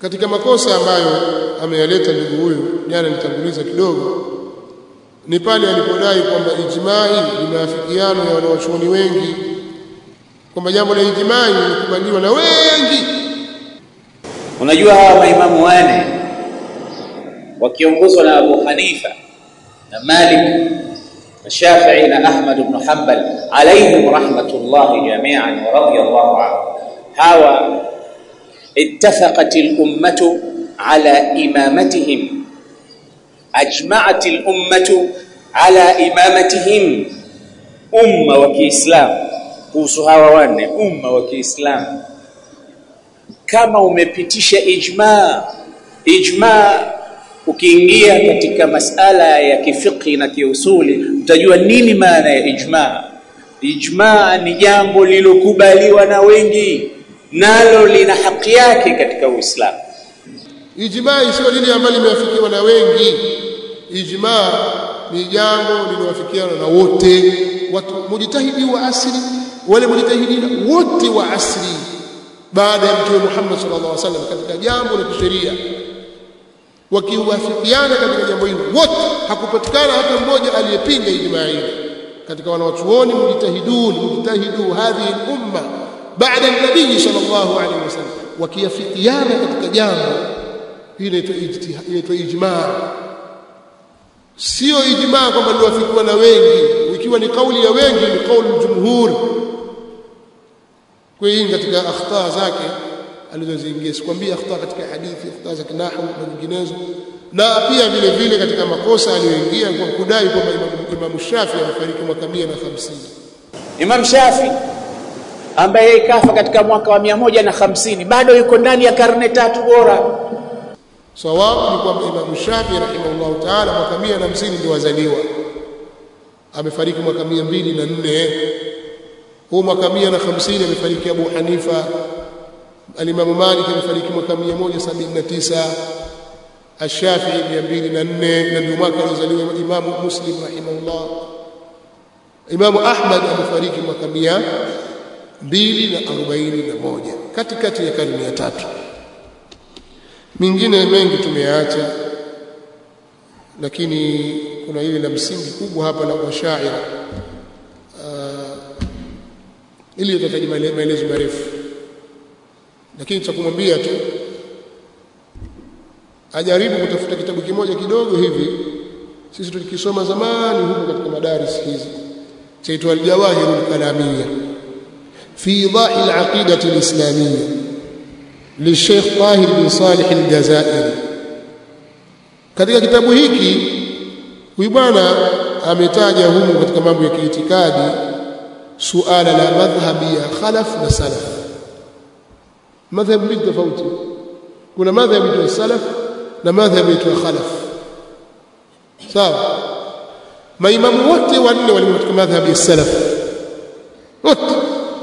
katika makosa ambayo ameyaleta ndugu huyu jana nitanguliza kidogo ni pale alipodai kwamba ijmai ni maafikiano ya wanawachuoni wengi kwamba jambo la ijmai lilikubaliwa na wengi unajua hawa maimamu wane wakiongozwa na Abu Hanifa na Malik na Shafi'i na Ahmad ibn Hanbal alayhim rahmatullahi jami'an wa radiyallahu anhu hawa اتفقت الأمة على إمامتهم أجمعت الأمة على إمامتهم أمة وكإسلام kuhusu hawa wanne umma wa Kiislamu kama umepitisha ijma ijma ukiingia katika masala ya kifiqhi na kiusuli utajua nini maana ya ijma ijma ni jambo lilokubaliwa na wengi nalo lina haki yake katika Uislamu ijmaa sio lile ambalo limeafikiwa na wengi ijmaa ni jambo lililowafikiana na wote watu mujtahidi wa asri wale mujtahidina wote wa asri baada ya mtume Muhammad sallallahu alaihi wasallam katika jambo la kisheria wakiwafikiana katika jambo hilo wote hakupatikana hata mmoja aliyepinga ijmaa hili katika wanawachuoni mujtahidun mujtahidu hadhihi umma baada ya nabii sallallahu alaihi wasallam wakiafikiana katika jambo hili inaitwa ijmaa sio ijmaa kwamba liwafikiwa na wengi ikiwa ni kauli ya wengi ni kauli jumhur kwa hiyo katika akhta zake alizoziingia sikwambia akhta katika hadithi akhta za kinahu na nyinginezo na pia vile vile katika makosa aliyoingia kwa kudai kwamba Imam Shafi amefariki mwaka 150 Imam Shafi ambaye kafa katika mwaka wa 150 bado yuko ndani ya karne tatu bora sawabu ni kwamba Imam Shafi rahimahullah taala mwaka 150 ndio wazaliwa amefariki mwaka 204 huu mwaka 150 amefariki Abu Hanifa Al-Imam Malik amefariki mwaka 179 Ash-Shafi'i 204 na ndio mwaka alizaliwa Imam Muslim rahimahullah Imam Ahmad amefariki mwaka 241 katikati ya karne ya tatu mingine mengi tumeyaacha lakini kuna hili la msingi kubwa hapa la washaira uh, ili tutataji maelezo marefu lakini cha kumwambia tu ajaribu kutafuta kitabu kimoja kidogo hivi sisi tulikisoma zamani huko katika madaris hizi chaitwa al-jawahir al-kalamiyya fi idahi al-aqidah al-islamiyya للشيخ طاهر بن صالح الجزائري katika kitabu hiki huyu bwana ametaja humu katika mambo ya kiitikadi suala la madhhabi ya khalaf na salaf madhhab mbili tofauti kuna madhhabi ya salaf na madhhabi ya khalaf sawa maimamu wote wanne walikuwa katika madhhabi ya salaf wote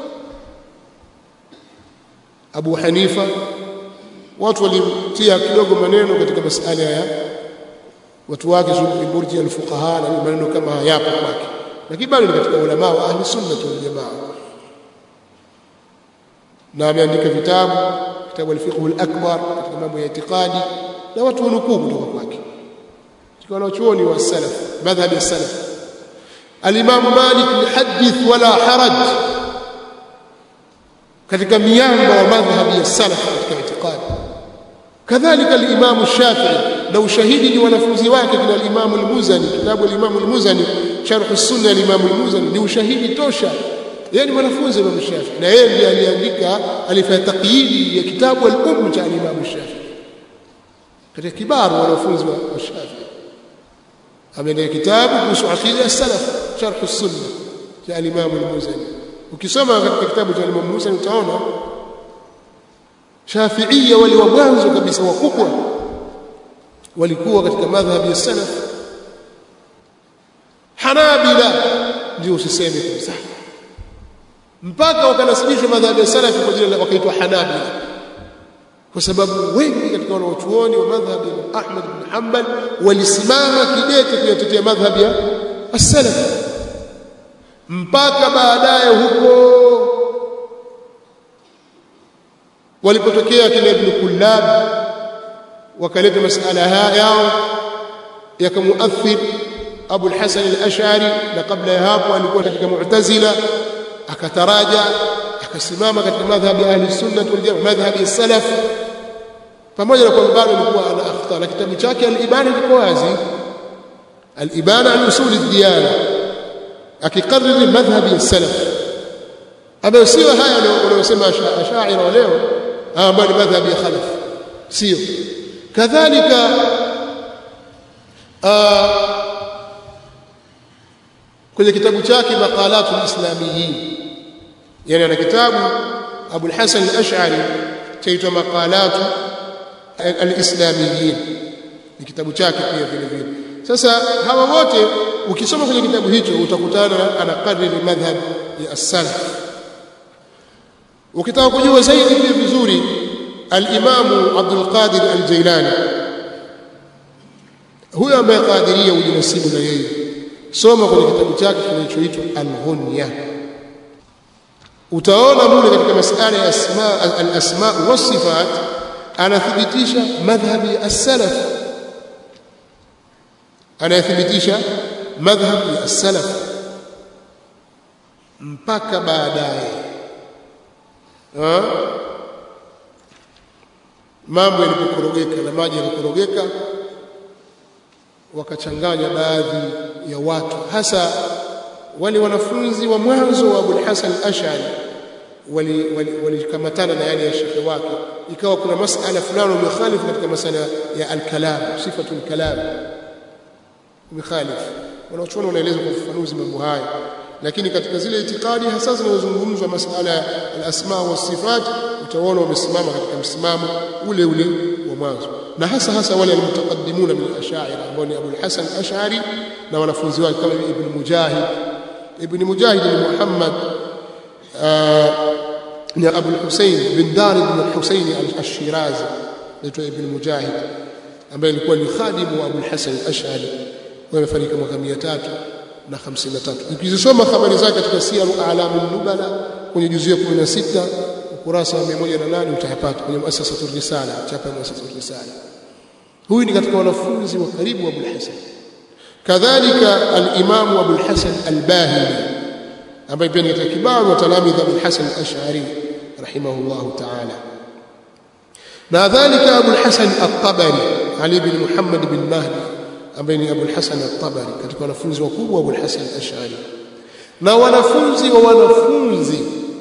Abu Hanifa watu walimtia kidogo maneno katika masala ya watu wake murji al-fuqaha na maneno kama hayapo kwake lakini bado ni katika ulama wa ahli sunna wal jamaa na ameandika vitabu kitabu al-fiqh al-akbar katika mambo ya itikadi na watu wanukuu kutoka kwake kwa wanachuoni wa salaf madhhabi ya salaf al-imam malik yuhaddith wala haraj katika miamba wa madhhabi ya salaf katika itikadi kadhalika al-Imam Shafi'i na ushahidi ni wanafunzi wake kina al-Imam al-Muzani kitabu al-Imam al-Muzani sharh as-sunna al-Imam al-Muzani ni ushahidi tosha yeye ni mwanafunzi wa Imam Shafi'i na yeye ndiye aliandika alifanya taqyidi ya kitabu al-Umm cha al-Imam Shafi'i katika kibaru wanafunzi wa Shafi'i ameandika kitabu kuhusu aqida as-salaf sharh as-sunna cha al-Imam al-Muzani ukisoma katika kitabu cha Imam Musa utaona Shafi'ia wale wa mwanzo kabisa wakubwa walikuwa katika madhhabi ya salaf Hanabila ndio usiseme kabisa mpaka wakanasibisha madhhabi ya salaf kwa jina wakaitwa Hanabila kwa sababu wengi katika wanaochuoni wa madhhabi ya Ahmad bin Hanbal walisimama kidete kuyatetea madhhabi ya as-salaf mpaka baadaye huko walipotokea kina Ibn Kullab wakaleta masala haya yao yakamuathir Abu al-Hasan al-Ash'ari na kabla ya hapo alikuwa katika Mu'tazila akataraja akasimama katika madhhabi ya ahli sunnah wal jamaa madhhabi ya salaf pamoja na kwamba bado alikuwa ana akhta na kitabu chake al-Ibana liko wazi al-Ibana an usul ad-diyana akikariri madhhabi ya salaf ambayo sio haya wanayosema ashaira leo ambayo ni madhhabi ya khalaf sio kadhalika kwenye kitabu chake maqalatul islamiyin yani ana kitabu Abu al-Hasan al-Ash'ari chaitwa maqalatu al-islamiyin ni kitabu chake pia vile vile sasa hawa wote ukisoma kwenye kitabu hicho utakutana anakariri madhhab ya as-salaf ukitaka kujua zaidi pia vizuri al-Imam Abdul Qadir al-Jailani huyo ambaye qadiria ujinasibu na yeye soma kwenye kitabu chake kinachoitwa al-Ghunya utaona mule katika masala ya asma al-asma was-sifat anathibitisha madhhabi as-salaf anathibitisha madhhabi ya as-salaf mpaka baadaye mambo yalipokorogeka na maji yalikorogeka wakachanganya baadhi ya watu hasa wale wanafunzi wa mwanzo wa Abu Hasan al-Ash'ari walikamatana na yale ya shekhe wake ikawa kuna masala fulani umekhalifu katika masala ya al-kalam sifatu al-kalam umekhalifu wanachuoni wanaeleza kwa ufafanuzi mambo haya lakini katika zile itikadi hasa zinazozungumzwa masala al-asma wa sifat utaona wamesimama katika msimamo ule ule wa mwanzo na hasa hasa wale almutaqaddimuna min al-ash'ari ambao ni Abu al-Hasan al-Ash'ari na wanafunzi wake kama Ibn Mujahid Ibn Mujahid ni Muhammad ni Abu al-Husayn bin Dar ibn al-Husayn al-Shirazi naitwa Ibn Mujahid ambaye alikuwa ni khadimu wa Abu al-Hasan al-Ash'ari wamefariki mwaka 300 na 53 ukizisoma habari zake katika siyaru a'lamun nubala kwenye juzu ya 16 ukurasa wa 108 utayapata kwenye muasasatu risala chapa ya muasasatu risala huyu ni katika wanafunzi wa karibu wa Abu Hasan kadhalika al-Imam Abu Hasan al-Bahili ambaye pia ni katika kibaru wa talamidha Abu Hasan al-Ash'ari rahimahullah ta'ala na dhalika Abu Hasan al-Tabari Ali bin Muhammad bin Mahdi ambaye ni Abu Hasan al-Tabari katika wanafunzi wakubwa wa Abu Hasan al-Ash'ari na wanafunzi wa wanafunzi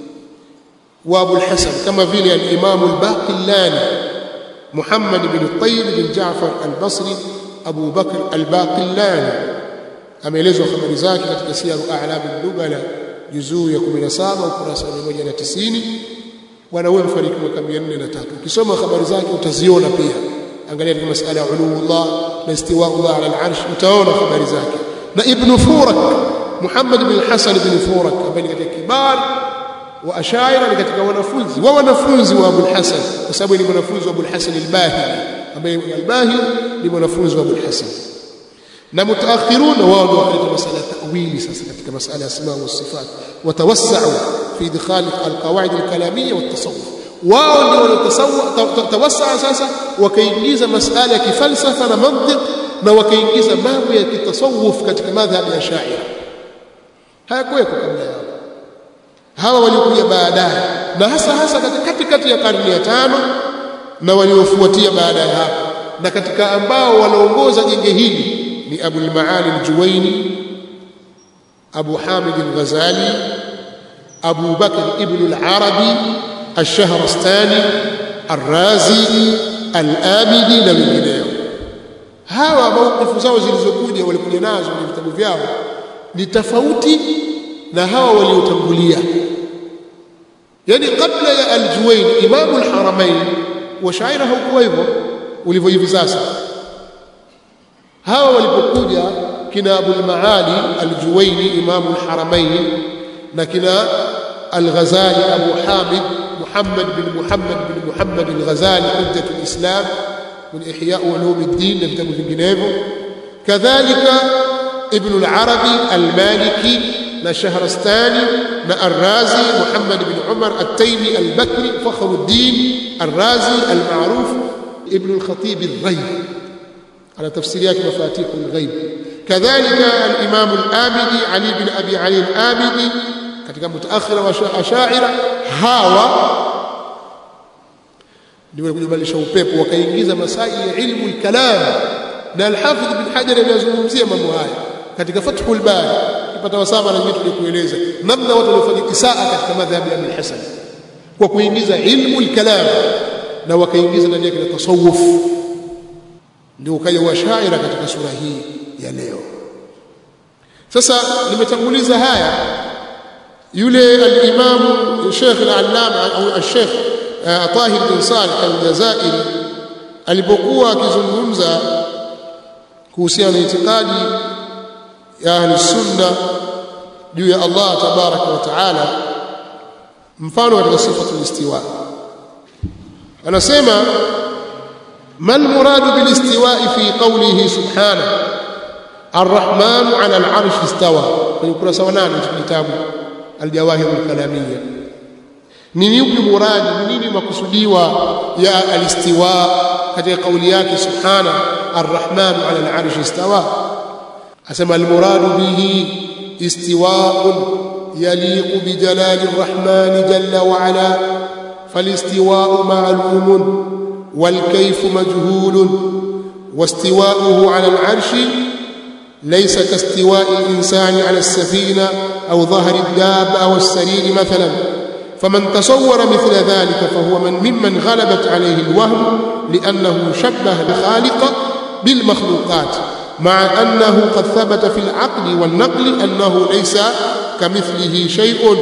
wa Abu al-Hasan kama vile al-Imam al-Baqillani Muhammad bin Tayyib bin Ja'far al-Basri Abu Bakr al-Baqillani ameelezwa habari zake katika Siyaru A'lam al-Nubala juzuu ya 17 ukurasa wa 190 bwana huyo mfariki mwaka 403 ukisoma habari zake utaziona pia angalia katika masala ya uluullah na istiwaullah ala al-arsh utaona habari zake na ibn Furak Muhammad bin Hasan bin Furak ambaye ni katika kibar wa ashaira ni katika wanafunzi wa wanafunzi wa Abu Hasan kwa sababu ni mwanafunzi wa Abu Hasan al-Bahili ambaye al-Bahili ni mwanafunzi wa Abu Hasan na mutaakhiruna wao ndio wakaleta masala ya ta'wili sasa katika masala ya asma wa sifat watawassau fi idkhal al-qawaid al-kalamiyya wa at-tasawuf wao ndio waliotawassaa sasa wakaingiza masala ya kifalsafa na mantiq na wakaingiza mambo ya kitasawuf katika madhhabi ya Shaira hayakuweko kabla yao hawa walikuja baadaye na hasa hasa katikati ya karne ya tano na waliofuatia baada ya hapo na katika ambao wanaongoza genge hili ni Abu al-Maali al-Juwaini Abu Hamid al-Ghazali Abu Bakr ibn al-Arabi al-Shahrastani al-Razi al-Abidi na wengineo hawa maukifu zao zilizokuja walikuja nazo kwenye vitabu vyao ni tofauti na hawa waliotangulia yani kabla ya al-Juwaini imamu al-Haramain wa shaira haukuwa hivyo ulivyo hivi sasa hawa walipokuja kina Abu al-Maali al-Juwaini imamu al-Haramain na kina al-Ghazali Abu Hamid Muhammad bin Muhammad bin Muhammad al-Ghazali Hujjatul Islam min Ihya Ulum ad-Din na vitabu vinginevyo kadhalika Ibn al-Arabi al-Maliki na Shahrastani na Ar-Razi Muhammad bin Umar at-Taymi al-Bakri Fakhruddin Ar-Razi al-Ma'ruf ibn al-Khatib al-Ghaib ala tafsiri yake mafatih al-Ghaib kadhalika al-Imam al-Abidi Ali bin Abi Ali al-Abidi katika mutaakhira wa Ash'ira hawa ndio walikubalisha upepo wakaingiza masaili ya ilmu al-kalam na al-Hafidh bin Hajar amezungumzia mambo haya katika Fathul Bari tupata wasama na nyingine kueleza namna watu walifanya isaa katika madhhabi ya Ibn Hasan kwa kuingiza ilmu al-kalam na wakaingiza ndani yake na tasawuf ndio ukaja washaira katika sura hii ya leo sasa nimetanguliza haya yule al-Imam Sheikh al-Allama au al-Sheikh Tahir bin Salih al-Jazairi alipokuwa akizungumza kuhusiana na itikadi ya ahli sunna juu ya Allah tabaraka wa taala mfano katika sifatul istiwa anasema mal muradu bil istiwa'i fi qawlihi subhanahu الرحمن على العرش استوى kwenye ukurasa wa 8 wa kitabu al-jawahir al-kalamiyya ni yupi muradi ni nini makusudiwa ya al-istiwa katika kauli yake subhana ar-rahman ala al-arsh istawa asema al-muradu bihi istiwa'un yaliqu bi jalali ar-rahman jalla wa ala فالاستواء معلوم والكيف مجهول واستواؤه على العرش ليس كاستواء الإنسان على السفينة أو ظهر الدابة أو السرير مثلا فمن تصور مثل ذلك فهو من ممن غلبت عليه الوهم لأنه شبه الخالق بالمخلوقات مع أنه قد ثبت في العقل والنقل أنه ليس كمثله شيء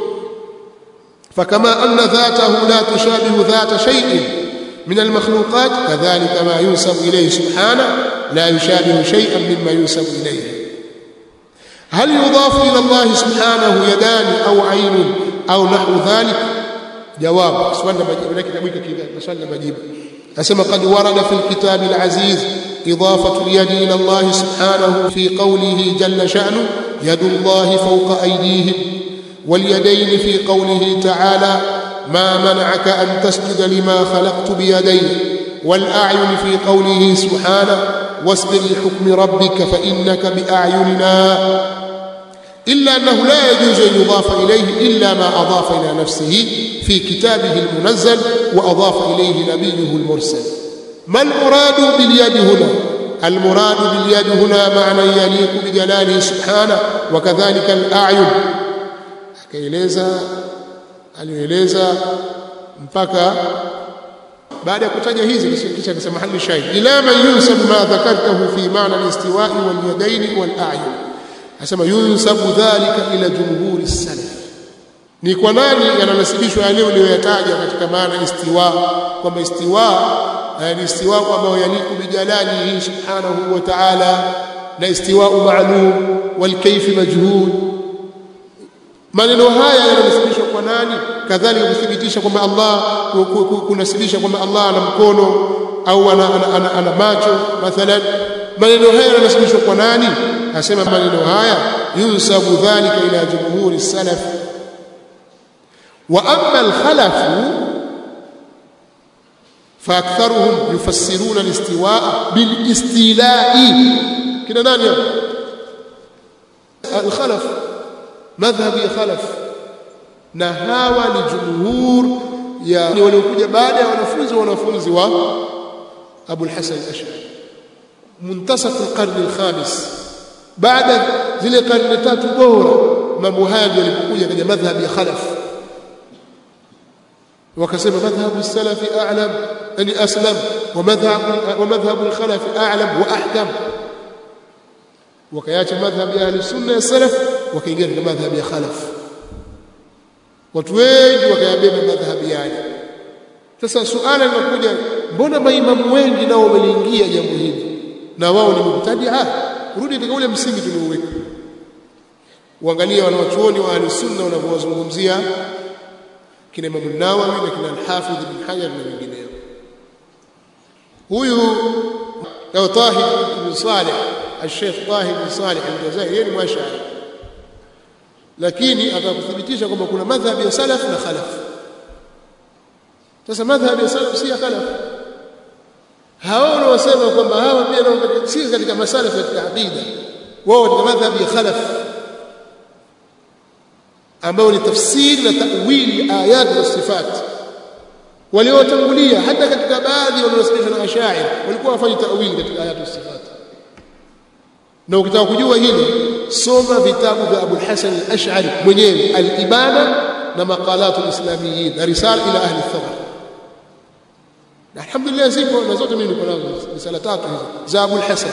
فكما أن ذاته لا تشابه ذات شيء من المخلوقات كذلك ما ينسب إليه سبحانه لا يشابه شيئا مما ينسب إليه هل يضاف إلى الله سبحانه يدان أو عين أو نحو ذلك جواب سؤال مجيب لك تبويك كذا سؤال مجيب أسمى قد ورد في الكتاب العزيز إضافة اليد إلى الله سبحانه في قوله جل شأنه يد الله فوق أيديهم واليدين في قوله تعالى ما منعك أن تسجد لما خلقت بيدي والأعين في قوله سبحانه واصبر لحكم ربك فإنك بأعيننا إلا أنه لا يجوز أن يضاف إليه إلا ما أضاف إلى نفسه في كتابه المنزل وأضاف إليه نبيه المرسل ما المراد باليد هنا المراد باليد هنا معنى يليق بجلاله سبحانه وكذلك الأعين akaeleza alieleza mpaka baada ya kutaja hizi kisha akasema hali shahid ila man yunsabu ma dhakartahu fi maana al-istiwa'i wal yadayn wal a'yun asema yunsabu dhalika ila jumhuri salaf ni kwa nani yananasibishwa yale uliyoyataja katika maana istiwa kwamba istiwa ni istiwa ambayo yaliku bijalalihi subhanahu wa ta'ala na istiwa ma'lum wal kayf majhul maneno haya yanasibishwa kwa nani kadhalika kuthibitisha kwamba Allah kunasibisha kwamba Allah ana mkono au ana, ana, ana, ana macho mathalan maneno haya yanasibishwa kwa nani asema maneno haya yunsabu dhalika ila jumhuri salaf wa amma al-khalaf فاكثرهم يفسرون الاستواء بالاستيلاء كده نani الخلف madhhabi ya khalaf na hawa ni jumhur ya waliokuja baada ya wanafunzi wanafunzi wa Abu al-Hasan al-Ash'ari muntasaf al-qarn al-khamis baada zile karne tatu bora mambo haya ndio yalipokuja kaja madhhabi ya khalaf wakasema madhhabu as-salafi a'lam yani aslam wa madhhabu wa madhhabu al-khalaf a'lam wa ahkam wakaacha madhhabi ya ahli sunna ya salaf wakaingia katika madhhabi ya khalaf watu wengi wakayabeba madhhabi yale sasa suala linakuja mbona maimamu wengi nao wameliingia jambo hili na wao ni mubtadia rudi katika ule msingi tulioweka uangalie wanawachuoni wa ahli sunna wanavyowazungumzia kina Imam Nawawi na kina Al-Hafidh Ibn Hajar na wengineo huyu Abu Tahir ibn Salih Al-Sheikh Tahir ibn Salih Al-Jazairi yeye ni mwashari lakini atakuthibitisha kwamba kuna madhhabi ya salaf na khalaf sasa madhhabi ya salaf si ya khalaf hao wanaosema kwamba hawa pia nao si katika masalafu katika aqida wao katika madhhabi ya khalaf ambao ni tafsiri na ta'wili ayat za sifat waliotangulia hata katika baadhi wanaosifika na ashair walikuwa wafanya ta'wili katika ayat za sifat na ukitaka kujua hili soma vitabu vya Abu al-Hasan al-Ash'ari mwenyewe al-Ibana na maqalat al-islamiyin na risala ila ahli thawr na alhamdulillah zipo na zote mimi niko nazo risala tatu hizo za Abu al-Hasan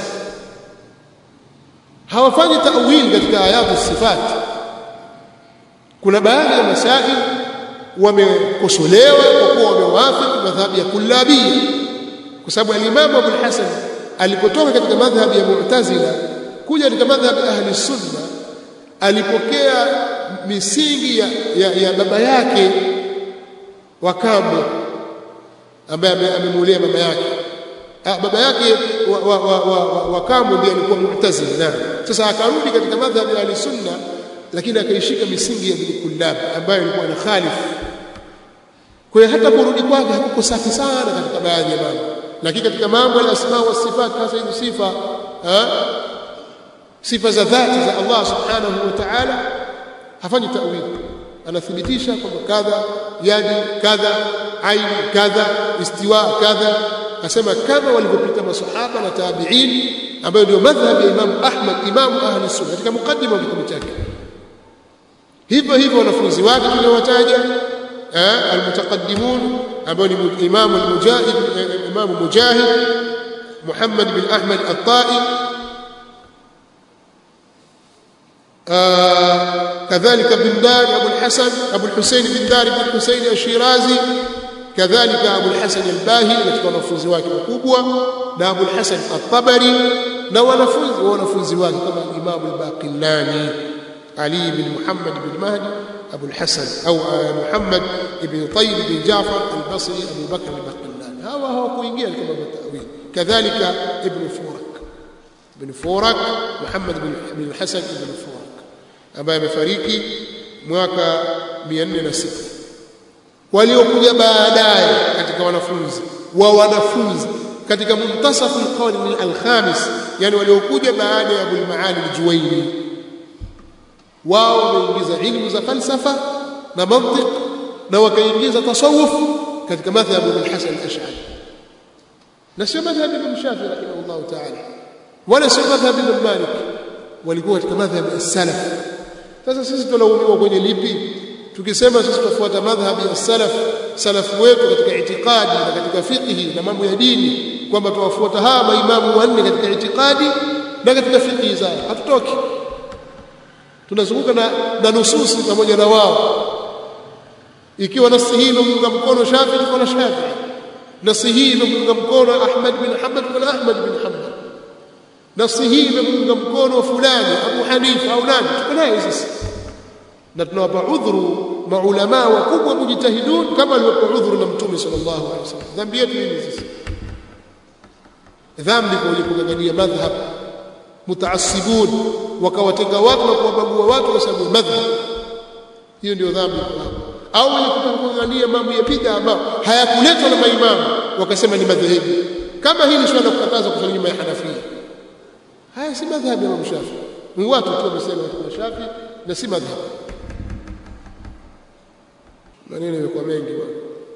hawafanyi ta'wil katika ayatu sifat kuna baadhi ya masail wamekosolewa kwa kuwa wamewafiki madhhabi ya kullabia kwa sababu al-Imam Abu al-Hasan alipotoka katika madhhabi ya Mu'tazila kuja katika madhhabi ahli sunna alipokea misingi ya, ya, ya baba yake wa kambo ambaye amemulia mama yake ah, baba yake wa, wa, wa, wa, wa, wa kambo ndiye alikuwa mu'tazili na sasa akarudi katika madhhabi ya ahli sunna lakini akaishika misingi ya Ibn Kullab ambayo ilikuwa na khalif kwa hiyo hata kurudi kwake hakuko safi sana katika baadhi ya mambo lakini katika mambo ya asma wa sifat hasa hizo sifa ha? sifa za dhati za Allah subhanahu wa ta'ala hafanyi ta'wil anathibitisha kwamba kadha yadi kadha aini kadha istiwa kadha asema kama walivyopita masahaba na tabi'in ambayo ndio madhhabi ya Imam Ahmad Imam ahli sunna katika mukaddima wa kitabu chake hivyo hivyo wanafunzi wake tuliowataja almutaqaddimun ambao ni Imam al-Mujahid Imam Mujahid Muhammad bin Ahmad at-Tai كذلك بن دار أبو الحسن أبو الحسين بن دار بن الحسين الشيرازي كذلك أبو الحسن الباهي katika wanafunzi wake wakubwa na Abu al-Hasan at-Tabari na wanafunzi wanafunzi wake kama Imam al-Baqillani Ali bin Muhammad bin Mahdi Abu al-Hasan au Muhammad ibn Tayyib bin Jafar al-Basri Abu Bakr al-Baqillani hawa hawakuingia katika mambo ya ta'wil kadhalika Ibn Furak Ibn Furak Muhammad bin Hasan ibn Furak ambaye amefariki mwaka 406 waliokuja baadaye katika wanafunzi wa wanafunzi katika muntasafu alqarni alkhamis yani waliokuja baada ya Abul Maali al-Juwayni wao wameingiza ilmu za falsafa na mantiq na wakaingiza tasawuf katika madhhabu al-Hasan al-Ash'ari na sio madhhabu Ibn Shafi rahimahullah ta'ala wala sio madhhabu Ibn Malik walikuwa katika madhhabu as-salaf sasa sisi tunalaumiwa kwenye lipi tukisema sisi tufuata madhhabi ya salaf salafu wetu katika itikadi na katika fiqhi na mambo ya dini kwamba tuwafuata hawa maimamu wanne katika itikadi na katika fiqhi zao hatutoki tunazunguka na, na nususi pamoja na wao ikiwa nasi hii imemunga mkono Shafi tuko na Shafi nasi hii imemunga mkono Ahmad bin Hanbal tuko na Ahmad bin Hanbal nasi hii imemunga mkono fulani Abu Hanifa au nani tuko naye sisi na tunawapa udhuru maulama wakubwa mujtahidun kama aliwapa udhuru na mtume sallallahu alaihi wasallam dhambi yetu nini sisi dhambi kwa kungangania madhhab mutaassibun wakawatenga watu na kuwabagua watu kwa sababu madhhab hiyo ndio dhambi au wenye kutangania mambo ya bid'a ambayo hayakuletwa na maimamu wakasema ni madhehebu kama hili swala kukataza kufanya nyuma ya Hanafia haya si madhhabi ya Imam Shafi ni watu tu wamesema kwa Shafi na si madhhabi maneno yamekuwa mengi bwana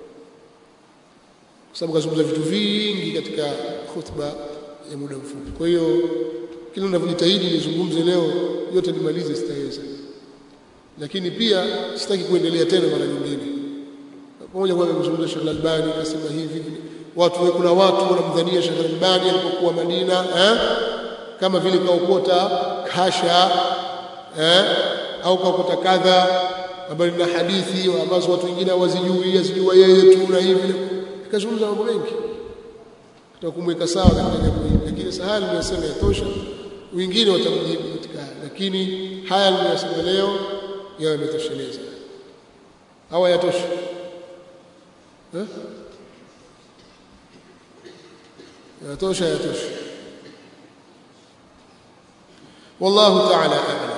kwa sababu kazungumza vitu vingi katika khutba ya muda mfupi kwa hiyo kila ninavyojitahidi nizungumze leo yote nimalize sitaweza lakini pia sitaki kuendelea tena mara nyingine pamoja kwa mzungumza Sheikh Albani akasema hivi hivi watu kuna watu wanamdhania Sheikh Albani alipokuwa Madina eh kama vile kaokota kasha eh au kaokota kadha ambayo na hadithi ambazo watu wengine hawazijui azijua yeye tu na hivi akazungumza mambo mengi tutakumweka sawa katika jambo hili lakini sahali nimesema yatosha wengine watamjibu katika lakini haya niliyosema leo yawe yametosheleza au yatosha eh yatosha yatosha والله تعالى أعلم